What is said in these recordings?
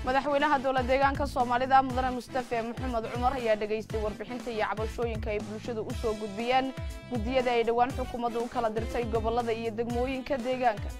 madaxweynaha dowlad deegaanka soomaalida mudane mustafe maxamed cumar ayaa dhegaystay warbixinta iyo cabashooyinka ay bulshadu u soo gudbiyeen guddiyada ay dhowaan xukuumaddu u kala dirtay gobollada iyo degmooyinka deegaanka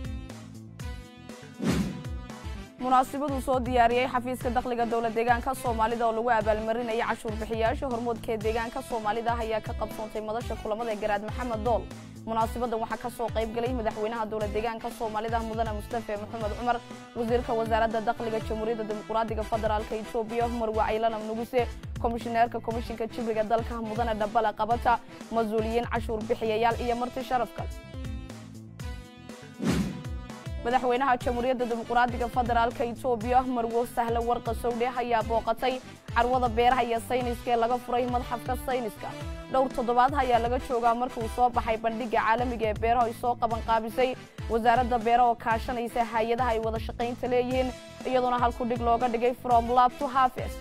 munaasibaduu soo diyaariyey xafiiska dakhliga dowlad deegaanka soomaalida oo lagu abaalmarinayay cashuur bixiyaasha hormoodka ee deegaanka soomaalida ayaa ka qabsoontay madasha kulamada garaad maxamed dool munaasabadan waxaa ka soo qayb galay madaxweynaha dowlad deegaanka soomaalida mudane mustafe maxamed cumar wasiirka wasaaradda dakhliga jamhuuriyadda dimuqraadiga federaalka etoobiya marwe caylanam nuguse komishineerka komishinka jibriga dalka mudane dhabala qabata mas-uuliyiin cashuur bixiyayaal iyo marti sharaf kale madaxweynaha jamhuuriyadda dimuqraadiga federaalka etoobiya marwo sahle warqa sowdhe ayaa booqatay carwada beeraha iyo sayniska ee laga furay madxafka sayniska dhowr toddobaad ayaa laga joogaa markii uu soo baxay bandhigga caalamiga ee beeraha ay soo qaban qaabisay wasaaradda beeraha oo kaashanaysa hay-adaha ay wada shaqaynta leeyihiin iyadoona halku dhig looga dhigay from lab to harvest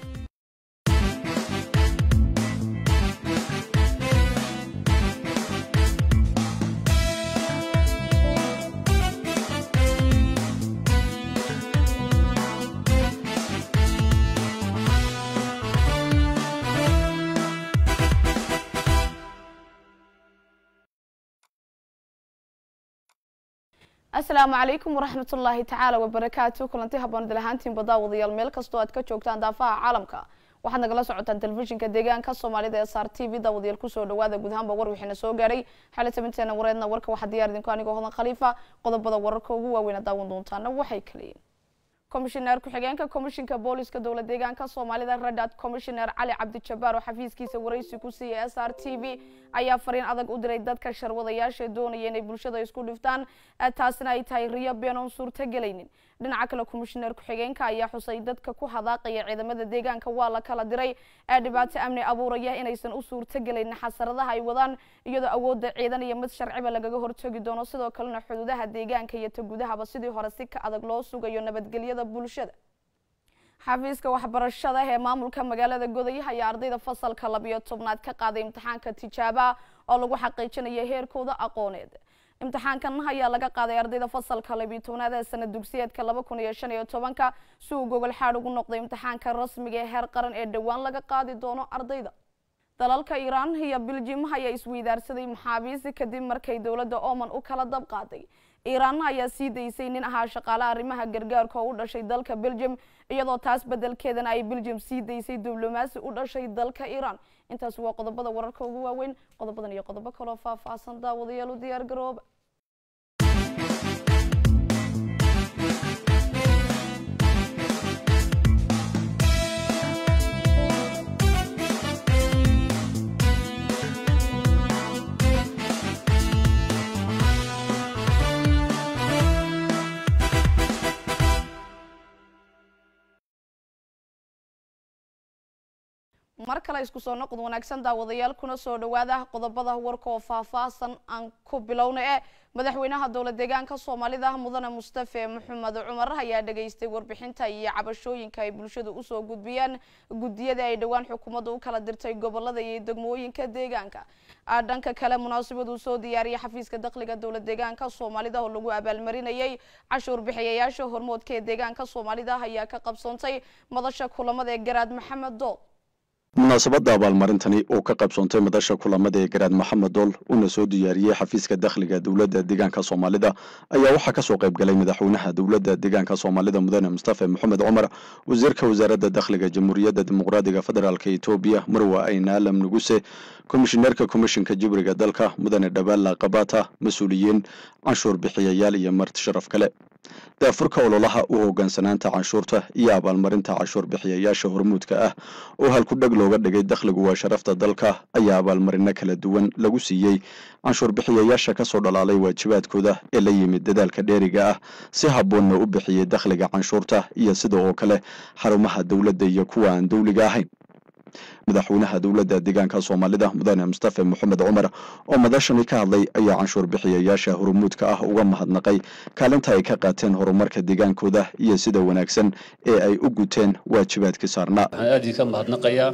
asalaamu calaykum waraxmat ullaahi tacaala wabarakaatu kulanti haboon dalahaantiin badaawadayaal meel kastoo aad ka joogtaan daafaha caalamka waxaad nagala socotaan telefishinka deegaanka soomaalida ee sar t v daawadayaal kusoo dhawaada guud ahaanba war wixiina soo gaadhay xali tabinteena wareedna warka waxaa diyaar idinku anigoo hodan khaliifa qodobada wararka ugu waaweyna daawan doontaana waxay kaliyiin komishineer ku-xigeenka komishinka booliska dowlad deegaanka soomaalida radad komishineer cali cabdijabaar oo xafiiskiisa waraysi ku siiyay s r t v ayaa fariin adag u diray dadka sharwadayaasha doonaya inay bulshada isku dhiftaan taasina ay tahay riyo been oon suurto gelaynin dhinaca kale komishineer ku-xigeenka ayaa xusay dadka ku hadaaqaya ciidamada deegaanka waa la kala diray ee dhibaato amni abuuraya inaysan u suurto gelaynin xasaradaha ay wadaan iyadoo awoodda ciidan iyo mid sharciba lagaga hortagi doono sidoo kalena xuduudaha deegaanka iyo ta gudahaba sidii hore si ka adag loo sugayo nabadgelyada bulshada xafiiska waxbarashada ee maamulka magaalada goday ayaa ardayda fasalka labiyo tobnaad ka qaaday imtixaanka tijaaba oo lagu xaqiijinaya heerkooda aqooneed imtixaankan ayaa laga qaaday ardayda fasalka labiyo tobnaad ee sanad dugsiyeedka laba kun iyo shan iyo tobanka si uu gogol xaad ugu noqday imtixaanka rasmiga ee heer qaran ee dhowaan laga qaadi doono ardayda dalalka iiraan iyo biljim ayaa isweydaarsaday maxaabiisi kadib markay dowladda oman u kala dab qaaday iiraan ayaa sii daysay nin ahaa shaqaale arrimaha gargaarka oo u dhashay dalka beljum iyadoo taas bedelkeedana ay beljum sii daysay diblomaasi u dhashay dalka iiraan intaas waa qodobada wararka ugu waaweyn qodobadan iyo qodobo kaloo faahfaahsan daawadayaal u diyaar garooba mar kale isku soo noqod wanaagsan daawadayaal kuna soo dhawaada qodobada warka oo faahfaahsan aan ku bilowna e madaxweynaha dowlad deegaanka soomaalida mudane mustafe maxamed cumar ayaa dhegaystay warbixinta iyo cabashooyinka ay bulshadu usoo gudbiyeen guddiyada ay dhowaan xukuumadda u kala dirtay gobolada iyo degmooyinka deegaanka dhanka kale munaasabaduu soo diyaariyay xafiiska dakhliga dowlad deegaanka soomaalida oo lagu abaalmarinayay cashuur bixiyayaasha hormoodka ee deegaanka soomaalida ayaa ka qabsoontay madasha kulamada ee garaad maxamed dool munaasabadda abaalmarintani oo ka qaybsoontay madasha kulamada ee garaad maxamed dool uuna soo diyaariyey xafiiska dakhliga dowladda deegaanka soomaalida ayaa waxaa kasoo qayb galay madaxweynaha dowladda deegaanka soomaalida mudane mustafe maxamed cumar wasiirka wasaaradda dakhliga jamhuuriyadda dimuqraadiga federaalka etoobiya marwe aynaalam nuguse komishineerka komishinka jibriga dalka mudane dhabaala kabata mas-uuliyiin canshuur bixiyayaal iyo marti sharaf kale daafurka ololaha u hogaansanaanta canshuurta iyo abaalmarinta canshuur bixiyayaasha hormuudka ah oo halku dheg looga dhigay dakhligu waa sharafta dalka ayaa abaalmarino kala duwan lagu siiyey canshuur bixiyayaasha kasoo dhalaalay waajibaadkooda ee la yimid dadaalka dheeriga ah si habboonna u bixiyey dakhliga canshuurta iyo sida oo kale xarumaha dowladda iyo kuwa aan dowliga ahayn madaxweynaha dowladda deegaanka soomaalida mudane mustafe maxamed cumar oo madashani ka hadlay ayaa canshuur bixiyayaasha hormuudka ah uga mahadnaqay kaalinta ay ka qaateen horumarka deegaankooda iyo sida wanaagsan ee ay u guteen waajibaadkii saarnaa waxaan aad idinka mahadnaqayaa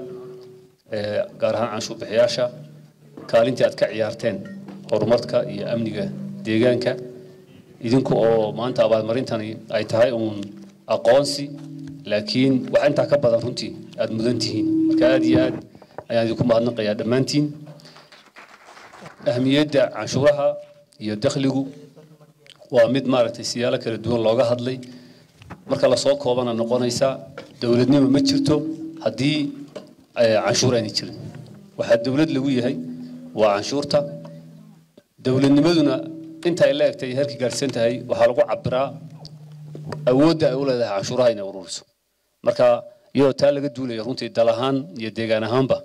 gaar ahaan canshuur bixiyaasha kaalintii aad ka ciyaarteen horumarka iyo amniga deegaanka idinku oo maanta abaalmarintani ay tahay uun aqoonsi laakiin wax intaa ka badan runtii aada mudan tihiin marka aada iyo aad ayaan idinku mahadnaqayaa dhammaantiin ahmiyadda canshuuraha iyo dakhligu waa mid maaragtay siyaalo kala duwan looga hadlay marka lasoo koobana noqonaysa dowladnimo ma jirto haddii canshuur aanay jirin waxaa dowlad lagu yahay waa canshuurta dowladnimaduna inta ay la egtay halkii gaadhsan tahay waxaa lagu cabiraa awoodda ay u leedahay canshuuraha inay ururiso marka iyadoo taa laga duulaya runtii dal ahaan iyo deegaan ahaanba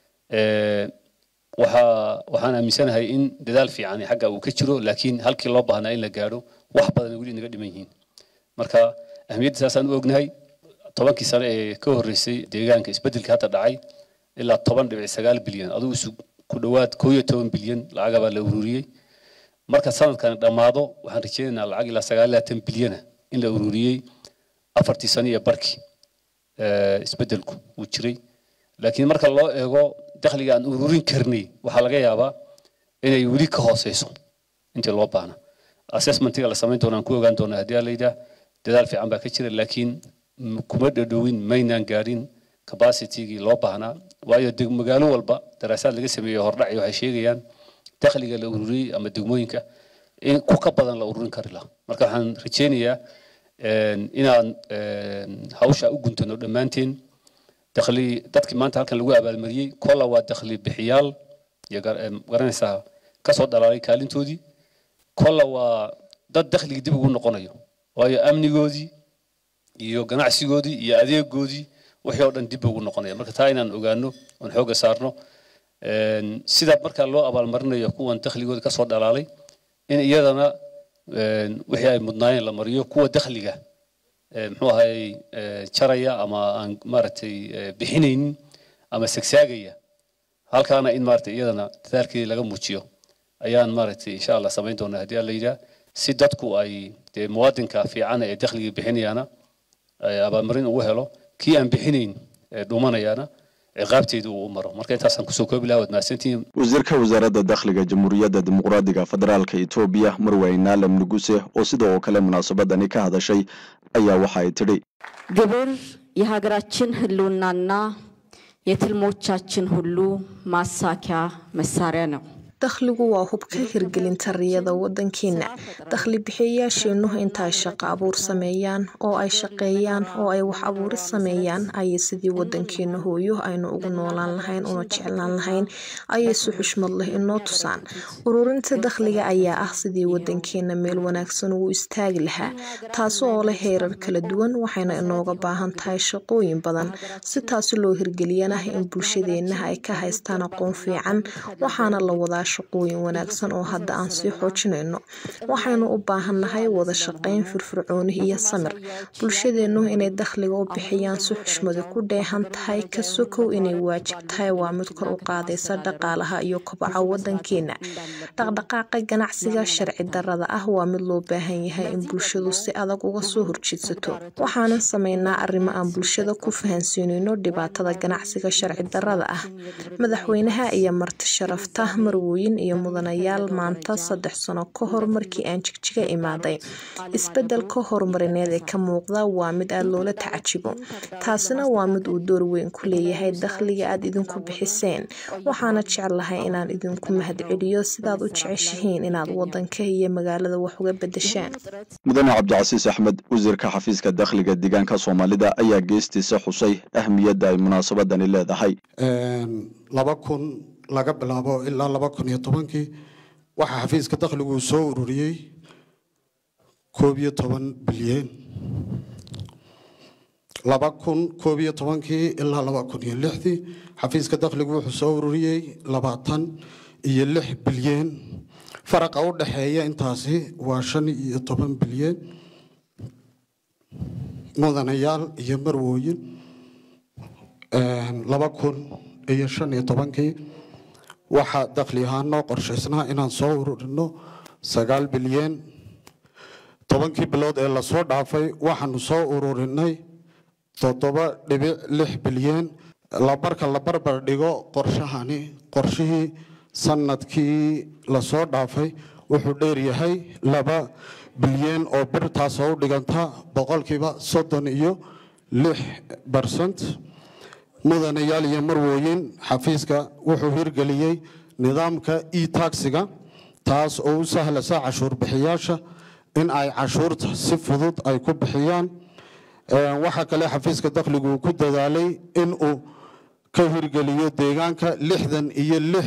waxaa waxaan aaminsanahay in dadaal fiican xagga uu ka jiro laakiin halkii loo baahnaa in la gaadho wax badan weli naga dhiman yihiin marka ahmiyadda saasaan u ognahay tobankii sano ee ka horreysay deegaanka isbeddelka hadda dhacay ilaa toban dhibic sagaal bilyan adigu isu ku dhowaad koo iyo toban bilyan lacagabaa la ururiyey marka sanadkan dhammaado waxaan rajeynaynaa lacag ilaa sagaal labaatan bilyana in la ururiyey afartii sano iyo barkii isbeddelku uu jiray laakiin marka loo eego dakhliga aan ururin karnay waxaa laga yaabaa inay weli ka hooseyso intii loo baahna assessmentiga la samayn doonaan ku ogaan doonaa haddii la yidhaah dadaal fiican baa ka jira laakiin kuma dhadhowin maynaan gaadhin capacitigii loo baahnaa waayo magaalo walba daraasaad laga sameeyey hordhaci waxay sheegayaan dakhliga la ururiyey ama degmooyinka in ku ka badan la ururin kari laha marka waxaan rajeynayaa inaan hawsha u guntano dhammaanteen dakhli dadkii maanta halkan lagu abaalmariyey kolla waa dakhli bixiyaal iyo garanaysaa kasoo dhalaalay kaalintoodii kolla waa dad dakhligii dib ugu noqonayo waayo amnigoodii iyo ganacsigoodii iyo adeegoodii wixii oo dhan dib ugu noqonaya marka taa inaan ogaano oon xoogga saarno sida markaa loo abaalmarinayo kuwan dakhligooda kasoo dhalaalay in iyadana wixii ay mudnaayeen la mariyo kuwa dakhliga muxuu ahay jaraya ama aan maaragtay bixinaynin ama sagsaagaya halkaana in maaragtay iyadana dadaalkeedii laga muujiyo ayaan maaragtay insha allah samayn doonaa haddii alla yidhaah si dadku ay dee muwaadinka fiican ee dakhligii bixinayaana abaalmarin ugu helo kii aan bixinayn ee dhumanayaana ciqaabteedu uu u maro marka intaasaan kusoo koobi lahaa waad mahadsantihiin wasiirka wasaaradda dakhliga jamhuuriyadda dimuqraadiga federaalka etoobiya marweyne naalam nuguse oo sidoo kale munaasabadani ka hadashay ayaa waxa ay tidhi ግብር የሀገራችን ህልውናና የትልሞቻችን ሁሉ ማሳኪያ መሳሪያ ነው። dakhligu waa hubka hirgelinta riyada wadankeena dakhli bixiyayaasheennu inta ay shaqo abuur sameeyaan oo ay shaqeeyaan oo ay wax abuuris sameeyaan ayay sidii wadankeena hooyo aynu ugu noolaan lahayn una jeclaan lahayn ayay si xushmad leh inoo tusaan ururinta dakhliga ayaa ah sidii wadankeena meel wanaagsan ugu istaagi lahaa taasi oo leh heerar kala duwan waxayna inooga baahan tahay shaqooyin badan si taasi loo hirgeliyana in bulshadeenna ay ka haystaan aqoon fiican waxaana la wadaa shaqooyin wanaagsan oo hadda aan sii xoojinayno waxaynu u baahannahay wada shaqayn firfircooni iyo samir bulshadeennu inay dakhliga u bixiyaan si xushmadi ku dheehan tahay ka sokow inay waajib tahay waa mid kor u qaadaysa dhaqaalaha iyo kobaca wadankeena dhaqdhaqaaqa ganacsiga sharci darada ah waa mid loo baahan yahay in bulshadu si adag uga soo horjeedsato waxaanan sameynaa arrimo aan bulshada ku fahansiinayno dhibaatada ganacsiga sharci darada ah madaxweynaha iyo marti sharafta marwooyin iyo mudanayaal maanta saddex sano ka hor markii aan jigjiga imaaday isbedelka horumarineed ee ka muuqda waa mid aada loola tacajibo taasina waa mid uu door weyn ku leeyahay dakhliga aad idinku bixiseen waxaana jeclahay inaan idinku mahadceliyo sidaad u jeceshihiin inaad wadanka iyo magaalada wax uga bedeshaan mudane cabdicasiis axmed wasiirka xafiiska dakhliga deegaanka soomaalida ayaa geestiisa xusay ahmiyadda ay munaasabadani leedahay laba kun laga bilaabo ilaa laba kun iyo tobankii waxaa xafiiska dakhligu soo ururiyey koob iyo toban bilyan laba kun koob iyo tobankii ilaa laba kun iyo lixdii xafiiska dakhligu wuxuu soo ururiyey labaatan iyo lix bilyan faraqa u dhexeeya intaasi waa shan iyo toban bilyan mudanayaal iyo marwooyin laba kun iyo shan iyo tobankii waxaa dakhli ahaan noo qorshaysnaa inaan soo ururino sagaal bilyan tobankii bilood ee lasoo dhaafay waxaanu soo ururinay toddoba dhibic lix bilyan marka la barbar dhigo qorshahani qorshihii sanadkii lasoo dhaafay wuxuu dheeryahay laba bilyan oo bir taasoo u dhiganta boqolkiiba soddon iyo lix barsent mudanayaal iyo marwooyin xafiiska wuxuu hirgeliyey nidaamka e taxiga taas oo u sahlasa cashuur bixiyaasha in ay cashuurta si fudud ay ku bixiyaan waxaa kale xafiiska dakhligu uu ku dadaalay in uu ka hirgeliyo deegaanka lixdan iyo lix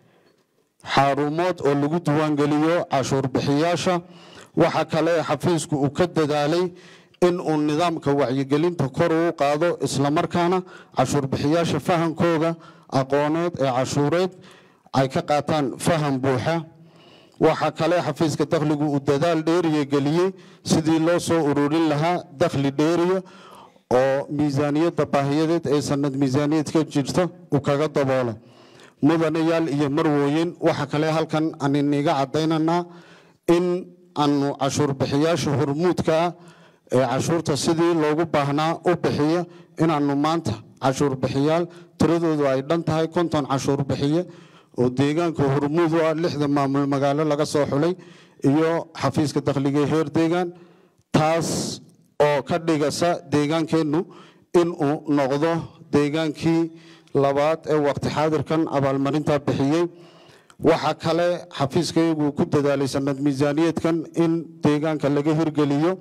xaarumood oo lagu diiwaangeliyo cashuur bixiyaasha waxaa kale xafiisku uu ka dadaalay in uu nidaamka wacyigelinta kor uu qaado islamarkaana cashuur bixiyaasha fahamkooga aqooneed ee cashuureed ay ka qaataan faham buuxa waxaa kale xafiiska dakhligu uu dadaal dheeriya geliyey sidii loo soo ururin lahaa dakhli dheeriya oo miisaaniyadda baahiyadeed ee sanad miisaaniyad ka jirta uu kaga daboolo mudanayaal iyo marwooyin waxaa kale halkan aan iniga cadaynaynaa in aanu cashuur bixiyaasha hormuudka ah ee cashuurta sidii loogu baahnaa u bixiya inaanu maanta cashuur bixiyaal tiradoodu ay dhan tahay konton cashuur bixiye oo deegaanka hormuud u ah lixda maamul magaalo laga soo xulay iyo xafiiska dakhliga heer deegaan taas oo ka dhigasa deegaankeennu inuu noqdo deegaankii labaad ee waqti xaadirkan abaalmarinta bixiyey waxaa kale xafiiskayagu ku dadaalay sanad miisaaniyeedkan in deegaanka laga hirgeliyo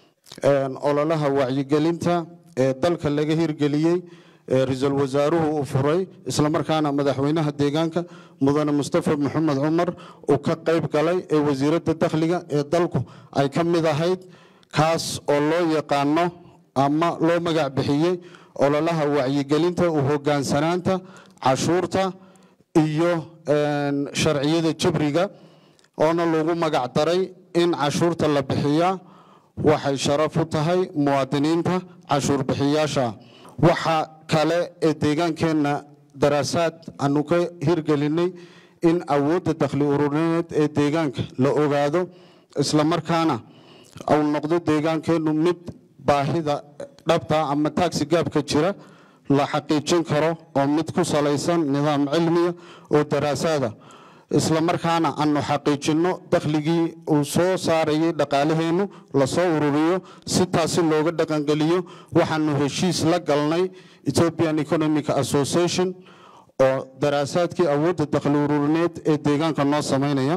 ololaha wacyigelinta ee dalka laga hirgeliyey ra-iisul wasaaruhu uu furay islamarkaana madaxweynaha deegaanka mudane mustafa maxamed cumar uu ka qayb galay ee wasiiradda dakhliga ee dalku ay ka mid ahayd kaas oo loo yaqaano ama loo magac bixiyey ololaha wacyigelinta u hogaansanaanta cashuurta iyo sharciyada jabriga oona lagu magac daray in cashuurta la bixiyaa waxay sharaf u tahay muwaadiniinta cashuur bixiyaasha waxa kale ee deegaankeenna daraasaad aanu ka hirgelinay in awoodda dakhli ururineed ee deegaanka la ogaado islamarkaana uu noqdo deegaankeennu mid baahida dhabta ama taxi gaabka jira la xaqiijin karo oo mid ku salaysan nidaam cilmiya oo daraasaada islamarkaana aanu xaqiijinno dakhligii uu soo saarayay dhaqaalaheennu lasoo ururiyo si taasi looga dhaqangeliyo waxaanu heshiis la galnay ethiopian economic association oo daraasaadkii awoodda dakhli ururineed ee deegaanka noo samaynaya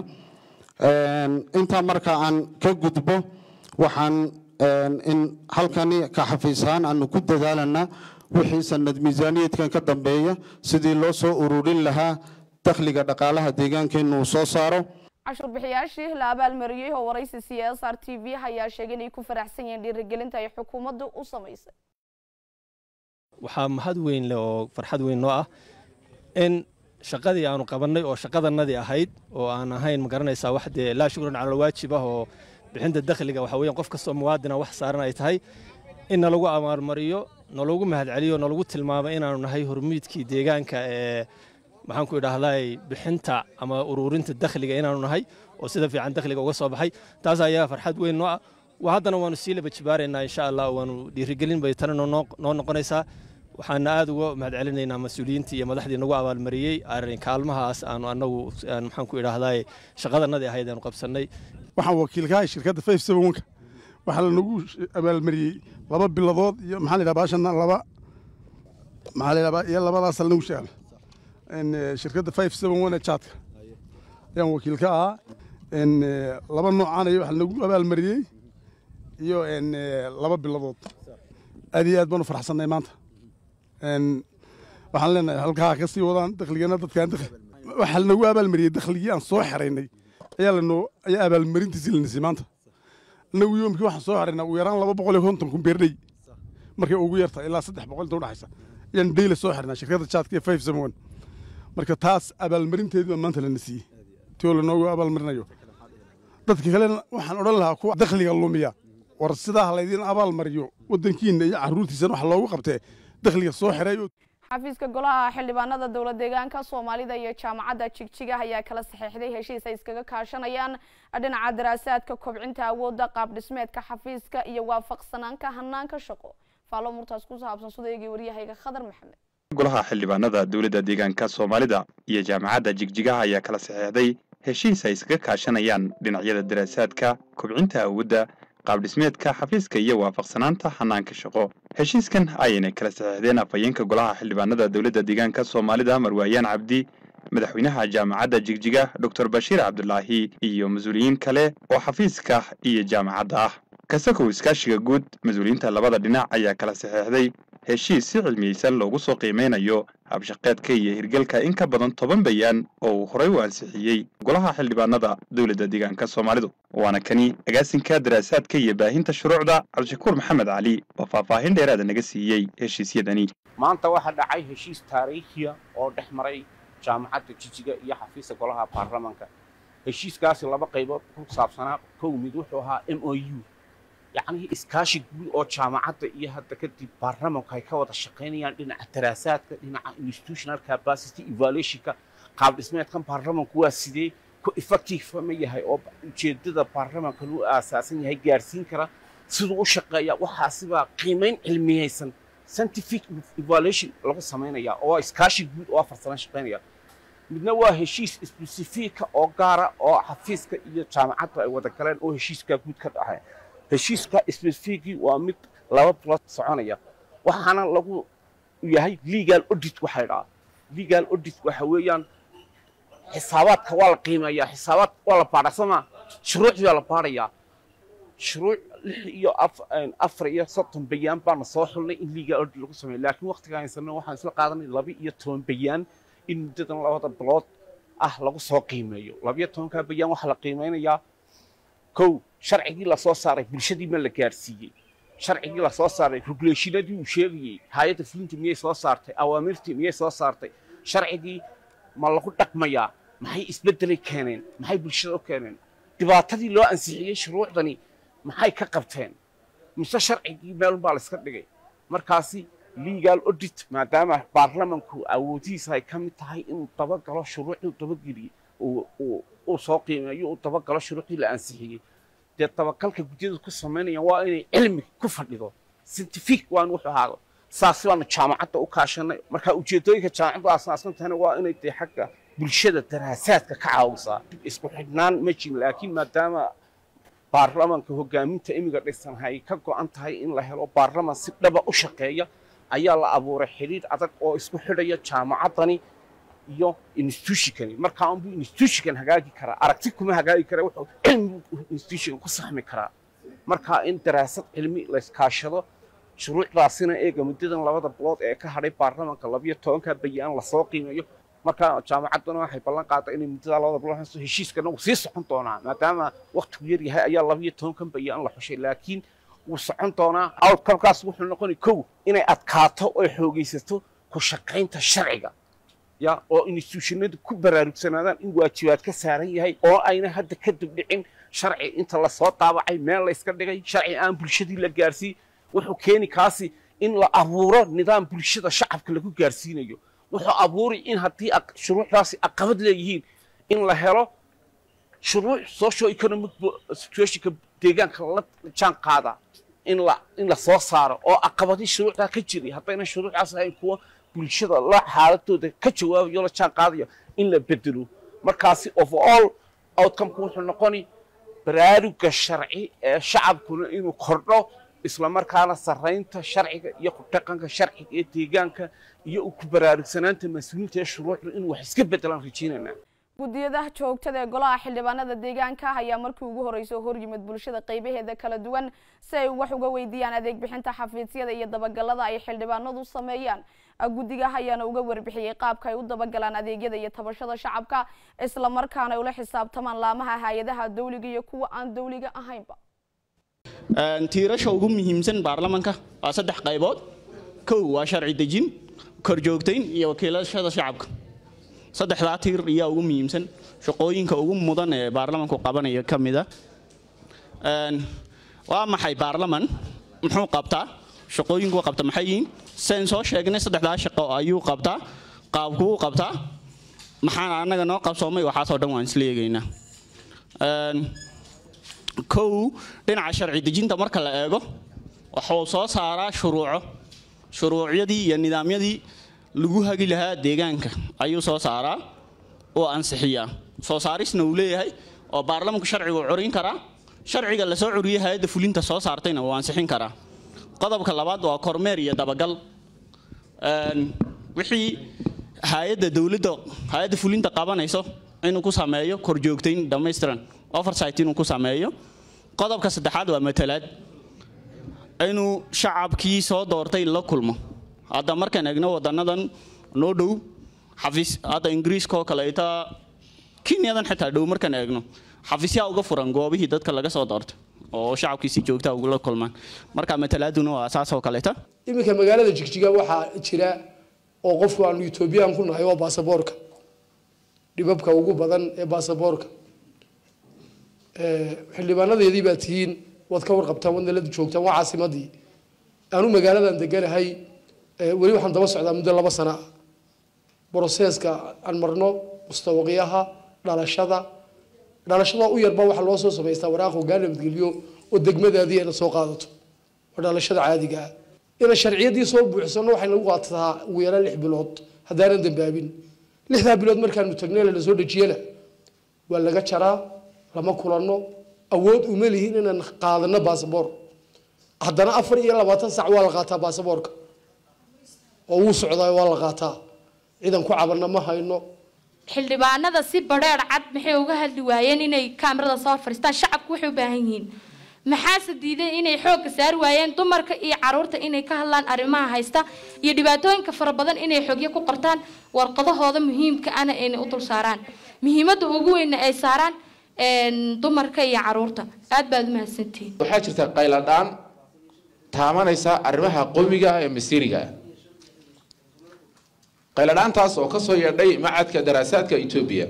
intaa marka aan ka gudbo waxaan in halkani ka xafiisahaan aanu ku dadaalanaa wixii sanad miisaaniyeedkan ka dambeeya sidii loo soo ururin lahaa dakhliga dhaqaalaha deegaankeennu uu soo saaro cashuur bixiyaashii la abaalmariyey oo waraysi c s r t v ayaa sheegay inay ku faraxsan yihiin dhiirigelinta ay xukuumaddu u samaysay waxaa mahad weyn leh oo farxad weyn noo ah in shaqadii aanu qabannay oo shaqadanadii ahayd oo aan ahayn ma garanaysaa wax dee laa shukran cala alwaajib ah oo bixinta dakhliga waxa weeyaan qof kastoo muwaadina wax saaran ay tahay in nalagu abaalmariyo nalagu mahadceliyo nalagu tilmaamo inaanu nahay hormuudkii deegaanka ee maxaan ku idhaahday bixinta ama ururinta dakhliga inaanu nahay oo sida fiican dakhliga uga soo baxay taas ayaa farxad weyn noo ah haddana waanu sii laba jibaaraynaa insha allah waanu dhiirigelin bay tana noo noqonaysaa waxaana aad uga mahadcelinaynaa mas-uuliyiintii iyo madaxdii nagu abaalmariyey arrin kaalmahaas aanu annagu maxaan ku idhaahday shaqadanadii ahayd aanu qabsannay waxaan wakiilkahay shirkadda five seven one-ka waxaa lanagu abaalmariyey laba biladood iyo maxaa la yidhaha baashana laba maxaa la yidhaha iyo labadaas lanagu sheegay shirkadda five seven one ee jaadka ayaan wakiil ka ahaa laba noocaan iyo waxa lanagu abaalmariyey iyo laba biladood aad iyo aad baanu faraxsannay maanta waxaan leenahay halkaa ka sii wadaan dakhligana dadkaan dakhli waxaa lanagu abaalmariyey dakhligii aan soo xeraynay ayaa lanoo ayaa abaalmarintiisii lanisay maanta anagu yoomkii waxaan soo xeraynaa ugu yaraan laba boqol iyo konton kun beerdhey markay ugu yartahay ilaa saddex boqol inta udhaxaysa ayaan deyla soo xirnaa shirkadda jaadka ee five seven one marka taas abaalmarinteedii baa maanta lana siiyey tioo lanoogu abaalmarinayo dadka kalena waxaan odhan lahaa kuwa dakhliga lumiya war sidaa laydin abaalmariyo waddankiina iyo carruurtiisana wax loogu qabtee dakhliga soo xiray xafiiska golaha xildhibaanada dowlad deegaanka soomaalida iyo jaamacadda jigjiga ayaa kala saxeixday heshiis ay iskaga kaashanayaan dhinaca daraasaadka kobcinta awoodda qaab dhismeedka xafiiska iyo waafaqsanaanka hanaanka shaqo faalo murtaas ku saabsan sudaygii waryahayga khadar maxamed golaha xildhibaanada dowladda deegaanka soomaalida iyo jaamacadda jigjigaha ayaa kala saxeixday heshiis ay iskaga kaashanayaan dhinacyada daraasaadka kobcinta awoodda qaabdhismeedka xafiiska iyo waafaqsanaanta hanaanka shaqo heshiiskan ayayna kala saxiixdeen afhayeenka golaha xildhibaanada dowladda deegaanka soomaalida marwaayaan cabdi madaxweynaha jaamacadda jigjiga doctor bashiir cabdulaahi iyo mas-uuliyiin kale oo xafiiska iyo jaamacadda ah kasakow iskaashiga guud mas-uuliyiinta labada dhinac ayaa kala saxeexday heshiis si cilmiyeysan loogu soo qiimeynayo habshaqeedka iyo hirgelka in ka badan toban bayaan oo uu horey u ansixiyey golaha xildhibaanada dowladda deegaanka soomaalidu waana kani agaasinka daraasaadka iyo baahinta shuruucda cabdishakuur maxamed cali oo faahfaahin dheeraada naga siiyey heshiisyadani maanta waxaa dhacay heshiis taariikhiya oo dhex maray jaamacadda jijiga iyo xafiiska golaha baarlamanka heshiiskaasi laba qaybood ku saabsanaa kow mid wuxuu ahaa m o u yacnii iskaashi guud oo jaamacadda iyo hadda kadib baarlamanku ay ka wada shaqaynayaan dhinaca daraasaadka dhinaca institutional capacity evaluationka qaab dhismeedkan baarlamanku waa sidee ku effective ma yahay oo ujeedada baarlamankan u aasaasan yahay gaarsiin kara siduu u shaqeeya waxaasibaa qiimayn cilmiyeysan scientific evaluation lagu samaynayaa oo iskaashi guud oo afar sano shaqaynaya midna waa heshiis specifica oo gaara oo xafiiska iyo jaamacaddu ay wada galeen oo heshiiskaa guud ka dhacay heshiiska specificii waa mid laba bilood soconaya waxaana lagu yahay legal audit waxay dhahaa legal audit waxa weeyaan xisaabaadka waa la qiimeeyaa xisaabaad waa la baadhaa soo maa shuruucdii waa la baadhayaa shuruuc lix iyo afar iyo soddon bayaan baana soo xulnay in legal audit lagu sameeyo laakiin waqtiga haysanno waxaan isla qaadanay laba iyo toban bayaan in muddadan labada bilood ah lagu soo qiimeeyo labiyo tobankaa bayaan waxaa la qiimeynayaa kow sharcigii lasoo saaray bulshadii ma la gaarsiiyey sharcigii lasoo saaray regulationadii uu sheegayey hay-adda fulinta miyay soo saartay awaamirtii miyay soo saartay sharcigii ma lagu dhaqmayaa maxay isbeddelay keeneen maxay bulshada u keeneen dhibaatadii loo ansixiyey shuruucdani maxay ka qabteen mise sharcigii meelunbaa la iska dhigay markaasi legal audit maadaama baarlamanku awoodihiisa ay ka mid tahay inuu dabagalo shuruucdii dabageliye uu soo qiimeeyo uu dabagalo shuruucdii la ansixiyey dee dabagalka gudyadu ku samaynayaan waa inay cilmi ku fadhido scientific waa in wuxuu ahaado saasi baanu jaamacadda u kaashanay marka ujeedooyinka jaamacaddu aasaasan tahayna waa inay dee xagga bulshada daraasaadka ka caawisaa isku xidhnaan ma jirin laakiin maadaama baarlamanka hogaaminta imiga dhisan ay ka go'an tahay in la helo baarlaman si dhaba u shaqeeya ayaa la abuuray xidhiidh adag oo isku xidhaya jaamacaddani iyo institutionkani markaa unbuu institutionkan hagaagi karaa aragti kuma hagaagi kara wuxuu cilmi institution ku saxmi karaa markaa in daraasad cilmi la iskaashado shuruucdaasina eega muddadan labada bilood ee ka hadhay baarlamanka labiyo tobanka bayaan lasoo qiimeeyo markaa jaamacadduna waxay ballan qaaday inay muddada labada bilood haysto heshiiskana wuu sii socon doonaa maadaama waqtigu yar yahay ayaa labiyo tobankan bayaan la xushay laakiin wuu socon doonaa outcomekaas wuxuu noqonay kow inay adkaato oo xoogaysato ku shaqaynta sharciga ya oo institutionadu ku baraarugsanaadaan in waajibaad ka saaran yahay oo ayna hadda ka dibdhicin sharci inta lasoo daabacay meel layska dhigay sharci aan bulshadii la gaarsiin wuxuu keeni kaasi in la abuuro nidaam bulshada shacabka lagu gaarsiinayo wuxuu abuuri in haddii shuruucdaasi aqabad leeyihiin in la helo shuruuc socio economic situationka deegaanka la jaan qaada in la in la soo saaro oo aqabadii shuruucdaa ka jiray haddayna shuruucdaas ahayn kuwa bulshada la xaaladooda ka jawaabayo la jaan qaadayo in la bedelo markaasi overall outcomeka wuxuu noqoni baraaruga sharci ee shacabkuna inuu kordho isla markaana sarraynta sharciga iyo ku dhaqanka sharciga ee deegaanka iyo ku baraarugsanaanta mas-uuliyiinta ee shuruucda inuu wax iska bedelaan rajaynaynaa guddiyadaha joogtada ee golaha xildhibaanada deegaanka ayaa markii ugu horreysay hor yimid bulshada qaybaheeda kala duwan si ay wax uga weydiiyaan adeeg bixinta xafiisyada iyo dabagalada ay xildhibaanadu sameeyaan guddigaha ayaana uga warbixiyey qaabka ay u dabagalaan adeegyada iyo tabashada shacabka isla markaana ay ula xisaabtamaan laamaha hay-adaha dawliga iyo kuwa aan dawliga ahaynba tiirasha ugu muhiimsan baarlamanka waa saddex qaybood kow waa sharci dejin korjoogtayn iyo wakiilashada shacabka saddexdaa tiir ayaa ugu muhiimsan shaqooyinka ugu mudan ee baarlamanku qabanaya ka mida waa maxay baarlaman muxuu qabtaa shaqooyinku qabta maxay yihiin sen soo sheegnay saddexdaa shaqo ayuu qabtaa qaabkuu qabtaa maxaan annaga noo qabsoomay waxaasoo dhan waan isla eegaynaa kow dhinaca sharci dejinta marka la eego wuxuu soo saaraa shuruuco shuruucyadii iyo nidaamyadii lagu hagi lahaa deegaanka ayuu soo saaraa oo ansixiyaa soo saarisna uu leeyahay oo baarlamanku sharcigu curin karaa sharciga lasoo curiyey hay-adda fulinta soo saartayna wuu ansixin karaa qodobka labaad waa kormeer iyo dabagal wixii hay-adda dowladda hay-adda fulinta qabanayso inuu ku sameeyo korjoogtayn dhammaystiran oversight inuu ku sameeyo qodobka saddexaad waa matalaad inuu shacabkii soo doortay la kulmo hadda markaan eegno wadanadan noo dhow xafiis hadda ingiriiska oo kaleeta kenyadan xitaa dhow markaan eegno xafiisyaa uga furan goobihii dadka laga soo doortay oo shacabkiisi joogtaa ugula kulmaan marka matalaaduna waa saas oo kaleeta iminka magaalada jigjiga waxaa jira oo qofku aanu etoobiyaan ku nahay waa baasaboorka dhibabka ugu badan ee baasaboorka xildhibaanadeedii baa tihiin waad ka warqabtaan waad nalada joogtaan waa caasimadii aanu magaaladan deganahay weli waxaan daba socdaa muddo laba sana ah broseeska aan marno mustawaqyaha dhalashada dhalashada u yarba waxaa loo soo samaystaa waraaq hoggaan nabadgelyo oo degmadaadii ayna soo qaadato waa dhalashada caadiga ah inaan sharciyadii soo buuxsano waxay nagu qaatataa ugu yaraan lix bilood haddaanan dambaabin lixdaa bilood markaanu tagnay la soo dhejiyana waa laga jaraa lama kulanno awood uma lihin inaan qaadano baasaboor haddana afar iyo labaatan sac waa la qaataa baasaboorka oo wuu socdaa waa la qaataa ciidan ku cabanna ma hayno xildhibaanada si badheer cad maxay uga hadli waayeen inay kaamirada soo fadhiistaan shacabku waxay u baahan yihiin maxaase diiday inay xoogga saari waayeen dumarka iyo caruurta inay ka hadlaan arrimaha haysta iyo dhibaatooyinka fara badan inay xogyo ku qortaan warqadahooda muhiimka ana ayna u dul saaraan muhiimadda ugu weynna ay saaraan dumarka iyo caruurta aad baad u mahadsantihiin waxaa jirta qayladhaan taamanaysa arrimaha qomiga ah ee masiiriga ah qayladhaantaas oo kasoo yeedhay macadka daraasaadka etoobiya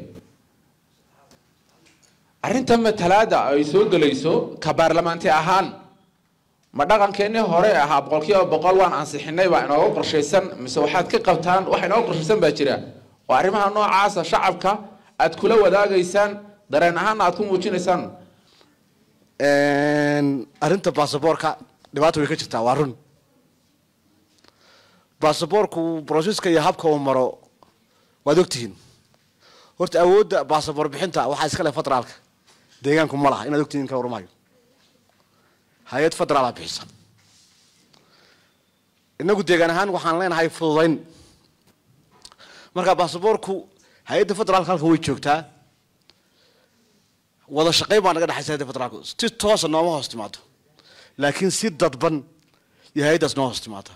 arrinta matalaada ay soo gelayso ka baarlamaanti ahaan ma dhaqankeennii hore ahaa boqolkiiba boqol waan ansixinay baa inooga qorshaysan mise waxaad ka qabtaan wax inooga qorshaysan baa jira oo arrimaha noocaasa shacabka aad kula wadaagaysaan dareen ahaana aad ku muujinaysaan arrinta baasaboorka dhibaata way ka jirtaa waa run baasaboorku broseska iyo habka uu maro waad ogtihiin horta awoodda baasaboor bixinta waxaa iska leh federaalka deegaanku ma laha inaad ogtihiin kala warmahayo hay-ad federaala bixisa inagu deegaan ahaan waxaan leenahay fududayn marka baasaboorku hay-adda federaalka halka way joogtaa wada shaqayn baa naga dhexaysa hay-adda federaalku si toosa nooma hoos timaado laakiin si dadban iyo hay-addaas noo hoos timaada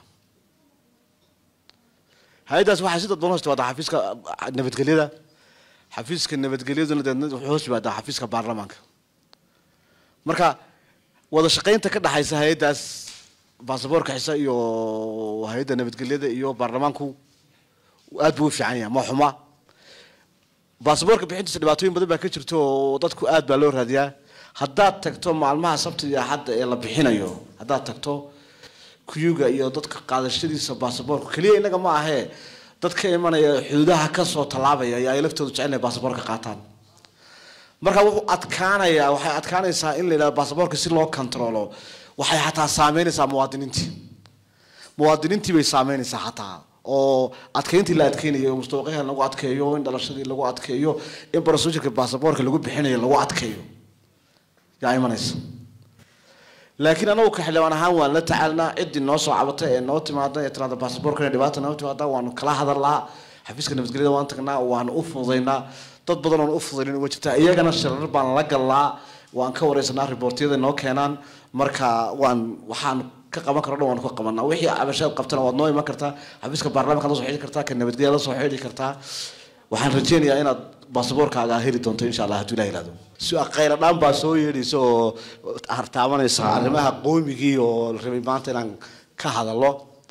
hay-addaas waxay si dadban hoos timaadaa xafiiska nabadgelyada xafiiska nabadgelyaduna deedna wuxuu hoos yimaadaa xafiiska baarlamaanka marka wada shaqaynta ka dhexaysa hay-addaas baasaboorka xisa iyo hay-adda nabadgelyada iyo baarlamaanku aad buu u fiican yahay ma xuma baasaboorka bixintiisa dhibaatooyin badan baa ka jirto oo dadku aad baa loo raadiyaa haddaad tagto maalmaha sabtida iyo axadda ee la bixinayo haddaad tagto kuyuga iyo dadka qaadashadiisa baasaboorka keliya innaga ma ahee dad ka imanaya xuduudaha kasoo tallaabaya ayaa ay laftoodu jecel inay baasaboorka qaataan marka wuxuu adkaanayaa waxay adkaanaysaa in la yidhahdo baasaboorka si loo kontaroolo waxay xataa saameynaysaa muwaadiniintii muwaadiniintii bay saameynaysaa xataa oo adkeyntii la adkeynayo mustawaqyaha lagu adkeeyo in dhalashadii lagu adkeeyo in procedureka baasaboorka lagu bixinayo lagu adkeeyo yaa imanaysa laakiin anagu ka xildhibaan ahaan waan la tacaalnaa ciddii noo soo cabatay ee noo timaada ee tiraada baasaboorkana dhibaata noo timaada waanu kala hadalnaa xafiiska nabadgelyada waan tagnaa waan u fududaynaa dad badan oon u fududaynin uga jirtaa iyagana shirar baan la galnaa waan ka wareysanaa riboortiyada noo keenaan marka waan waxaan ka qaban karo dhan waan ka qabanaa wixii cabashaad qabtana waad noo iman kartaa xafiiska baarlamaanka la soo xidhi kartaa ka nabadgelya la soo xidhi kartaa waxaan rajeynayaa inaad baasaboorkaaga heli doonto insha allah hadduu ilaah ilaado qayla dhaan baa soo yeedhaysa oo hartaamanaysa arrimaha qoomigii oo la rabay maanta inaan ka hadalo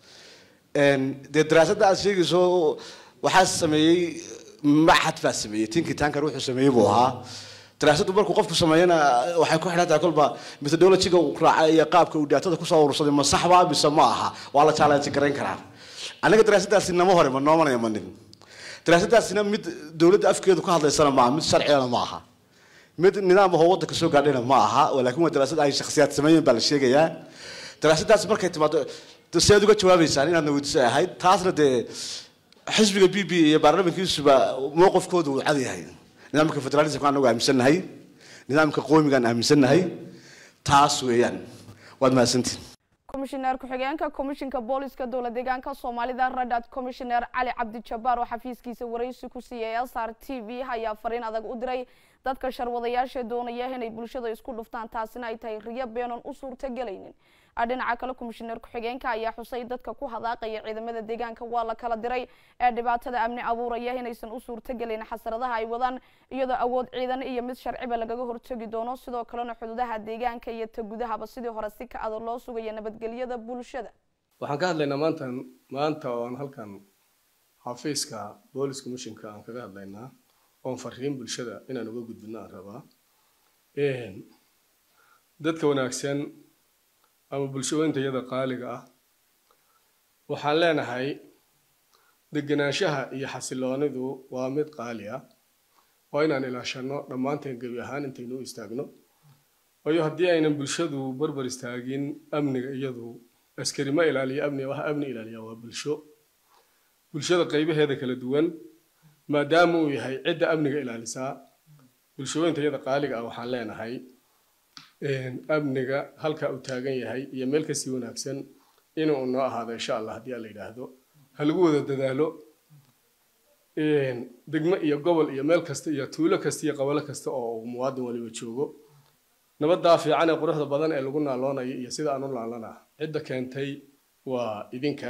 dee daraasadda aad sheegayso waxaa sameeyey maxad baa sameeyey tinkii tankar wuxuu sameeyey buu ahaa daraasaddu markuu qofku sameeyana waxay ku xidhan tahay kolba methodologiga uu raacay iyo qaabka uu daatada kusoo urursaday ma sax baa mise ma aha waa la challenge garayn karaa aniga daraasaddaasi nama hore ma noomanaya ma nin daraasaddaasina mid dowladda afkeedu ka hadlaysana maaha mid sharcigana ma aha mid nidaam ahoo waddanka soo gaadhayna ma aha laakiin waa daraasad ay shakhsiyaad sameeyeen baa la sheegayaa daraasaddaas markay timaado si aad uga jawaabaysaan inaadna weydiisay ahayd taasna dee xisbiga b b iyo baarlamankiisuba mowqifkoodu uu cad yahay nidaamka federalismka anagu aaminsannahay nidaamka qoomigaan aaminsannahay taas weeyaan waad mahadsantiin komishineer ku-xigeenka komishinka booliska dowla deegaanka soomaalida radad komishineer cali cabdi jabbaar oo xafiiskiisa waraysi ku siiyay s r t v ayaa fariin adag u diray dadka sharwadayaasha doonaya inay bulshada isku dhuftaan taasina ay tahay riyo beenon u suurtagelaynin dhinaca kale komishineer ku-xigeenka ayaa xusay dadka ku hadaaqaya ciidamada deegaanka waa la kala diray ee dhibaatada amni abuuraya inaysan u suurtagelin xasradaha ay wadaan iyadoo awood ciidan iyo mid sharciba lagaga hortegi doono sidoo kalena xuduudaha deegaanka iyo ta gudahaba sidii hore si ka adag loo sugaya nabadgelyada bulshada waxaan ka hadlaynaa maanta maanta oon halkan xafiiska boolis commissionka aan kaga hadlaynaa oon fariin bulshada inaan uga gudbino aan rabaa dadka wanaagsan ama bulshooyinta iyada qaaliga ah waxaan leenahay degenaanshaha iyo xasiloonidu waa mid qaali ah waa inaan ilaashano dhammaanteen gebi ahaan intaynu u istaagno waayo haddii aynan bulshadu barbar istaagin amniga iyadu askari ma ilaaliya amniga waxa amni ilaaliya waa bulsho bulshada qaybaheeda kala duwan maadaama uu yahay cidda amniga ilaalisaa bulshooyinta iyada qaaliga ah waxaan leenahay amniga halka uu taagan yahay iyo meel kasii wanaagsan inuu noo ahaado insha allah haddii alla yidhaahdo ha lagu wada dadaalo degmo iyo gobol iyo meel kasta iyo tuulo kasta iyo qabalo kasta oo uu muwaadin waliba joogo nabaddaa fiican ee quruxda badan ee lagu naaloonayo iyo sida aan u naalana cidda keentay waa idinka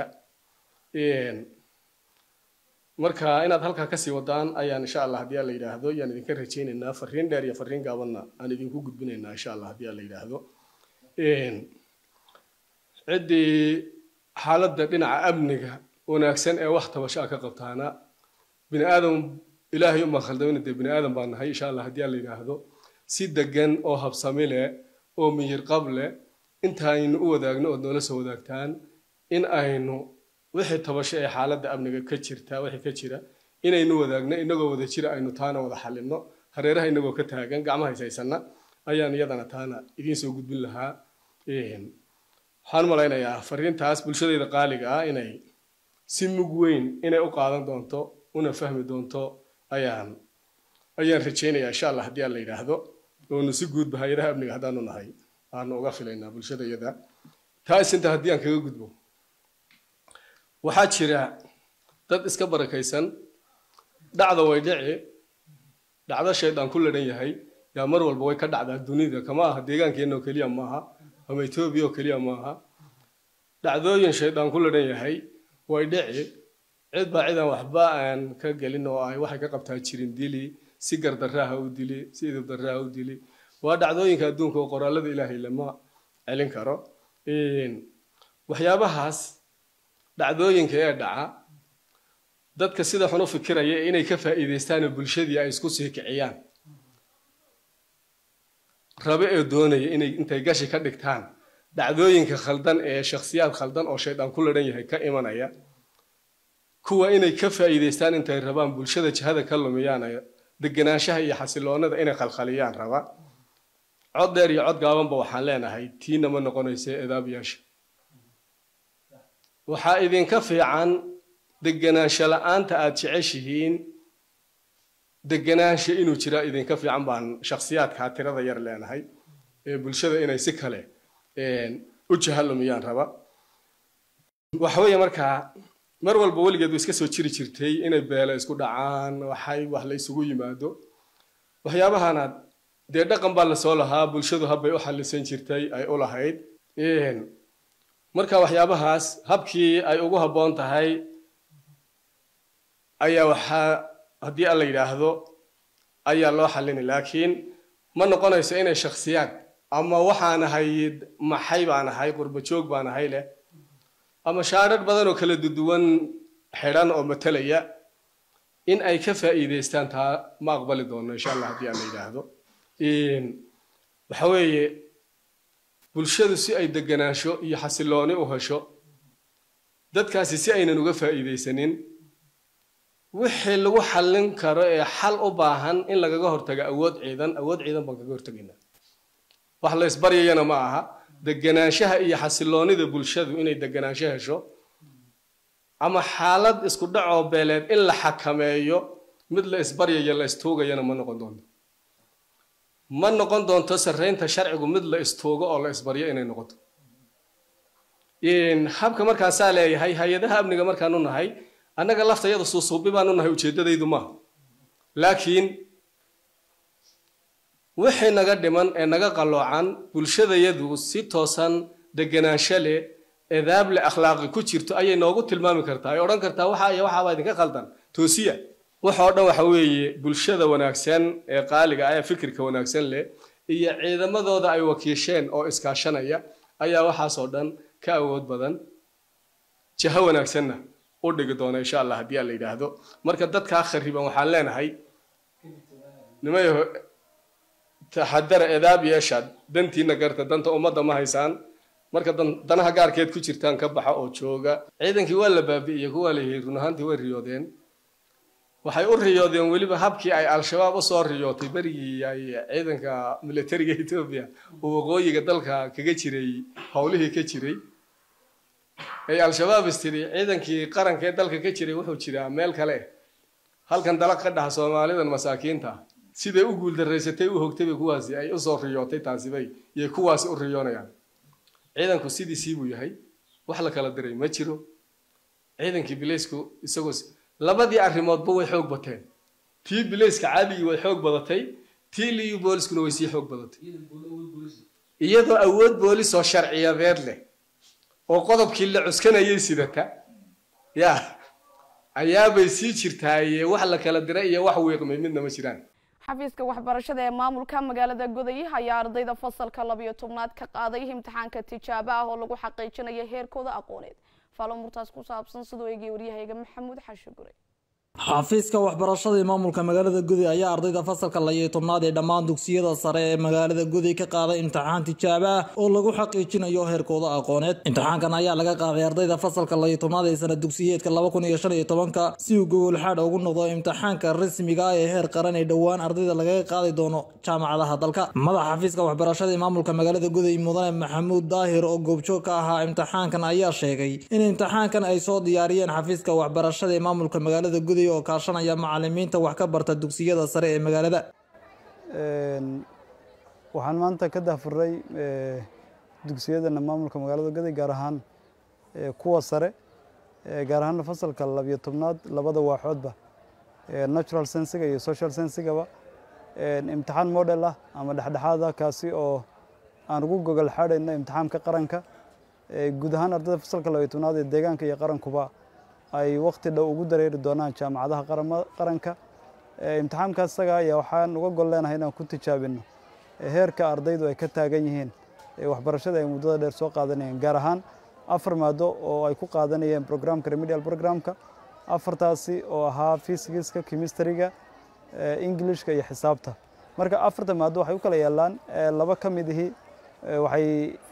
marka inaad halkaa kasii wadaan ayaan insha allah haddii alla yidhaahdo yaan idinka rajaynaynaa fariin dheer iyo fariin gaabanna aan idinku gudbinaynaa insha allah haddii alla yidhaahdo ciddii xaaladda dhinaca amniga wanaagsan ee wax tabashaa ka qabtaana bini aadam ilaahay uma khaldamina dee bini aadam baan nahay insha allah haddii alla yidhaahdo si degan oo habsami leh oo miyir qab leh intaaynu u wadaagno ood noola soo wadaagtaan in aynu wixii tabasho ee xaaladda amniga ka jirta wixii ka jira inaynu wadaagno inagoo wada jira aynu taana wada xalino hareeraha inagoo ka taagan gacmaha haysaysana ayaan iyadana taana idiin soo gudbin lahaa waxaan malaynayaa fariintaas bulshadayda qaaliga ah inay si mug weyn inay u qaadan doonto una fahmi doonto ayaan ayaan rajaynayaa insha allah haddii aan la yidhaahdo oonu si guudba hay-adaha amniga haddaanu nahay aanu uga filaynaa bulshada iyada taas inta haddii aan kaga gudbo waxaa jira dad iska barakaysan dhacda way dhici dhacdo shaydaan ku ladhan yahay yaa mar walba way ka dhacdaa dunida kama aha deegaankeenna oo keliya maaha ama etoobiya oo keliya maaha dhacdooyin shaydaan ku ladhan yahay way dhici cid baa cidaan waxba aan ka gelin oo ay waxay ka qabtaa jirin dili si gardaraaha u dili si idibdaraaha u dili waa dhacdooyinka adduunka oo qoraalada ilaahay lama celin karo waxyaabahaas dhacdooyinka ee dhaca dadka sida xun u fikiraya inay ka faa'iidaystaan bulshadii ay isku sii kiciyaan rabe ee doonaya inay intay gashi ka dhigtaan dhacdooyinka khaldan ee shakhsiyaad khaldan oo shaydaan ku ladhan yahay ka imanaya kuwa inay ka faa'iidaystaan intay rabaan bulshada jihada ka lumiyaan degenaanshaha iyo xasiloonada inay khalkhaliyaan raba cod dheer iyo cod gaabanba waxaan leenahay tiina ma noqonaysa edaabiyaasha waxaa idinka fiican degenaansho la-aanta aada jeceshihiin degenaansha inuu jiraa idinka fiican baan shakhsiyaadkaa tirada yar leenahay ee bulshada inay si kale u jahalumiyaan raba waxweeye markaa mar walba weligeed way iska soo jiri jirtay inay beele isku dhacaan waxay wax la isugu yimaado waxyaabahanaad dee dhaqan baa lasoo lahaa bulshadu habbay u xallisan jirtay ay u lahayd marka waxyaabahaas habkii ay ugu habboon tahay ayaa waxaa haddii alla yidhaahdo ayaa loo xallini laakiin ma noqonayso inay shakhsiyaad ama waxaan ahay maxay baan ahay qurba joog baan ahay leh ama shaadhadh badan oo kala duduwan xidhan oo matalaya in ay ka faa'iidaystaan taa ma aqbali doono insha allah haddii aan la yidhaahdo waxa weeye bulshadu si ay deganaansho iyo xasilooni u hesho dadkaasi si aynan uga faa'iidaysanin wixii lagu xallin karo ee xal u baahan in lagaga hortago awood ciidan awood ciidan baan kaga hortegaynaa wax la isbaryayana ma aha deganaanshaha iyo xasiloonida bulshadu inay deganaansho hesho ama xaalad isku dhacoo beeleed in la xakameeyo mid la isbaryayo la istuugayana ma noqon doonto ma noqon doonto sarreynta sharcigu mid la istoogo oo la isbaryo inay noqoto habka markaasaa leeyahay hay-adaha amniga markaanu nahay annaga laftayada suusuubi baanu nahay ujeeddadaydu maaha laakiin wixii naga dhiman ee naga qalloocan bulshadayadu si toosan deganaansho leh edaab leh akhlaaqi ku jirto ayay noogu tilmaami kartaa ay odhan kartaa waxa iyo waxaabaa idinka khaldan toosiya waxoo dhan waxa weeye bulshada wanaagsan ee qaaliga ah ee fikirka wanaagsan leh iyo ciidamadooda ay wakiisheen oo iskaashanaya ayaa waxaasoo dhan ka awood badan jaho wanaagsanna u dhigi doona insha allah haddii aan la yidhaahdo marka dadkaa khariban waxaan leenahay nimayaho taxadara edaab yeeshaad dantiina garta danta ummadda ma haysaan marka danaha gaarkeed ku jirtaan ka baxa oo jooga ciidankii waa la baabi'iyey kuwaa la yihi run ahaantii way riyoodeen waxay u riyoodeen weliba habkii ay al-shabaab usoo riyootay berigii ay ciidanka militariga etoobiya uu waqooyiga dalka kaga jiray howlihii ka jiray ay al-shabaab istiri ciidankii qaranka ee dalka ka jiray wuxuu jiraa meel kale halkan dalag ka dhaha soomaalidan masaakiinta siday u guuldaraysatay u hogtay bay kuwaasi ay usoo riyootay taasibay iyo kuwaasi u riyoonayaan ciidanku sidiisii buu yahay wax la kala diray ma jiro ciidankii bilaysku isagoo labadii arrimoodba way xoog bateen tii bilayska caadigii way xoog badatay tii liyu booliskuna way sii xoog badatay iyadoo awood boolis oo sharciyadeed leh oo qodobkii la cuskanayay sidata ya ayaabay sii jirtaaye wax la kala diray iyo wax wiiqmay midna ma jiraan xafiiska waxbarashada ee maamulka magaalada goday ayaa ardayda fasalka labiyo tobnaad ka qaaday imtixaanka tijaabo ah oo lagu xaqiijinayo heerkooda aqooneed faalo murtaas ku saabsan sidoo eegay waryahayga maxamuud xashi gure xafiiska waxbarashada ee maamulka magaalada guday ayaa ardayda fasalka layo tobnaad ee dhammaan dugsiyada sare ee magaalada guday ka qaaday imtixaan tijaabo ah oo lagu xaqiijinayo heerkooda aqooneed imtixaankan ayaa laga qaaday ardayda fasalka layo tobnaad ee sana dugsiyeedka laba kun iyo shan iyo tobanka si uu gogol xaadh ugu noqdo imtixaanka rasmiga ah ee heer qaran ee dhowaan ardayda lagaga qaadi doono jaamacadaha dalka madaxa xafiiska waxbarashada ee maamulka magaalada guday mudane maxamuud daahir oo goobjoog ka ahaa imtixaankan ayaa sheegay in imtixaankan ay soo diyaariyeen xafiiska waxbarashada ee maamulka magaalada guday oo kaashanaya macalimiinta wax ka barta dugsiyada sare ee magaalada waxaan maanta ka dahfuray dugsiyadana maamulka magaalada gaday gaar ahaan kuwa sare gaar ahaan fasalka labiyo tobnaad labada waaxoodba natural sensiga iyo social sensigaba imtixaan model ah ama dhexdhexaad ah kaasi oo aan ugu gogol xaadhayno imtixaanka qaranka guud ahaan ardayda fasalka labiyo tobnaad ee deegaanka iyo qarankuba ay waqti dhow ugu dareeri doonaan jaamacadaha qaranka imtixaamkaas isaga ayaa waxaan uga gol leenahay inaan ku tijaabino heerka ardaydu ay ka taagan yihiin waxbarashada ay muddada dheer soo qaadanayeen gaar ahaan afar maado oo ay ku qaadanayeen programka remedial programka afartaasi oo ahaa physicska chemistryga englishka iyo xisaabta marka afarta maado waxay u kala yaalaan laba ka mid ihi waxay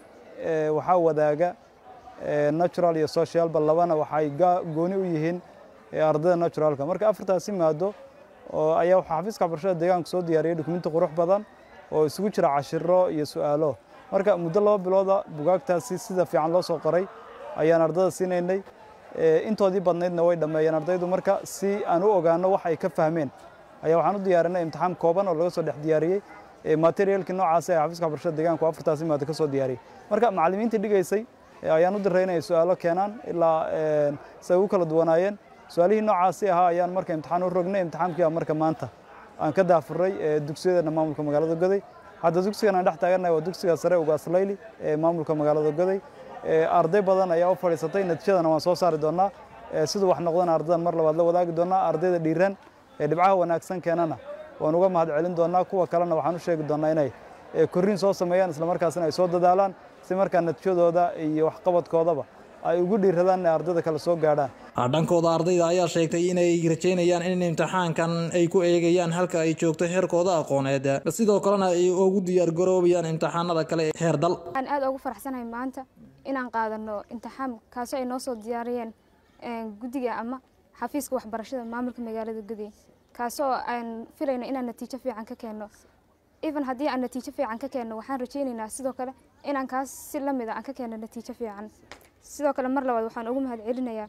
waxaa wadaaga natural iyo socialba labana waxay gooni u yihiin ardayda naturalka marka afartaasi maado oo ayaa waxaa xafiiska waxbarashada deegaanka soo diyaariyay dukumenti qurux badan oo isugu jira cashiro iyo su-aalo marka muddo laba bilooda bugaagtaasi sida fiican loo soo qoray ayaan ardayda siinaynay intoodii badnaydna way dhammeeyeen ardaydu marka si aan u ogaano wax ay ka fahmeen ayaa waxaan u diyaarinay imtixaan kooban oo laga soo dhex diyaariyey materialkii noocaas ee xafiiska waxbarashada deegaanku afartaasi maado ka soo diyaariyey marka macallimiintii dhigaysay ayaan u diray inay su-aalo keenaan ilaa say ugu kala duwanaayeen su-aalihii noocaasi ahaa ayaan marka imtixaan u rognay imtixaankii marka maanta aan ka daafuray dugsiyadana maamulka magaalada goday hadda dugsigan aan dhex taagannahay waa dugsiga sare ugaaslayli ee maamulka magaalada goday arday badan ayaa u fadhiisatay natiijadana waan soo saari doonaa siduu wax noqdana ardadan mar labaad la wadaagi doonaa ardayda dhiiran ee dhibcaha wanaagsan keenana waan uga mahad celin doonaa kuwa kalena waxaan u sheegi doonaa inay korriin soo sameeyaan islamarkaasina ay soo dadaalaan si markaa natiijadooda iyo waxqabadkoodaba ay ugu dhiiradaan inay ardayda kale soo gaadhaan dhankooda ardayda ayaa sheegtay inay rajaynayaan in imtixaankan ay ku eegayaan halka ay joogto heerkooda aqooneed sidoo kalena ay ugu diyaargaroobayaan imtixaanada kale ee heer dal waxaan aad ugu faraxsanahay maanta inaan qaadano imtixaan kaasoo ay noo soo diyaariyeen guddiga ama xafiiska waxbarashada maamulka magaalada gudiye kaasoo aan filayno inaan natiijo fiican ka keenno even haddii aan natiijo fiican ka keenno waxaan rajaynaynaa sidoo kale inaan kaas si la mid a aan ka keenno natiijo fiican sidoo kale mar labaad waxaan ugu mahad celinayaa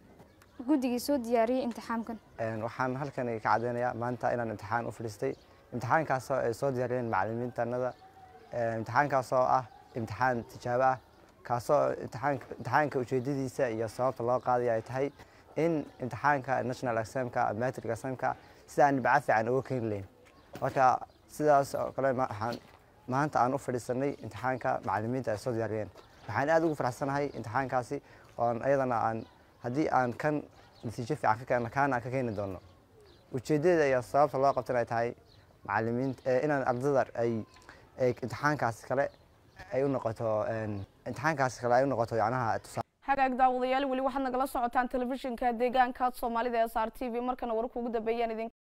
guddigii soo diyaariyey imtixaamkan waxaan halkan ka caddeynayaa maanta inaan imtixaan u fadhiistay imtixaankaasoo ay soo diyaariyeen macallimiintanada imtixaankaasoo ah imtixaan tijaabo ah kaasoo imtixaanka imtixaanka ujeedadiisa iyo sababta loo qaadaya ay tahay in imtixaanka national examka matric examka sida aan dhibco fiican uga keeni lahayn marka sidaas oo kale ma- waxaan maanta aan u fadhiisanay imtixaanka macallimiinta ay soo diyaariyeen waxaan aad ugu faraxsanahay imtixaankaasi oon ayadana aan haddii aan kan natiijo fiican ka keenno kaana aan ka keeni doono ujeeddada iyo sababta loo qabtan ay tahay macallimiinta eh, inaan ardada ay ay imtixaankaasi kale ay u noqoto een, imtixaankaasi kale ay u noqoto yacnaha tusaale hagaag daawadayaal weli waxaad nagala socotaan telefishinka deegaanka soomaalida ee s r t v markana wararka ugu dambeeyaan idin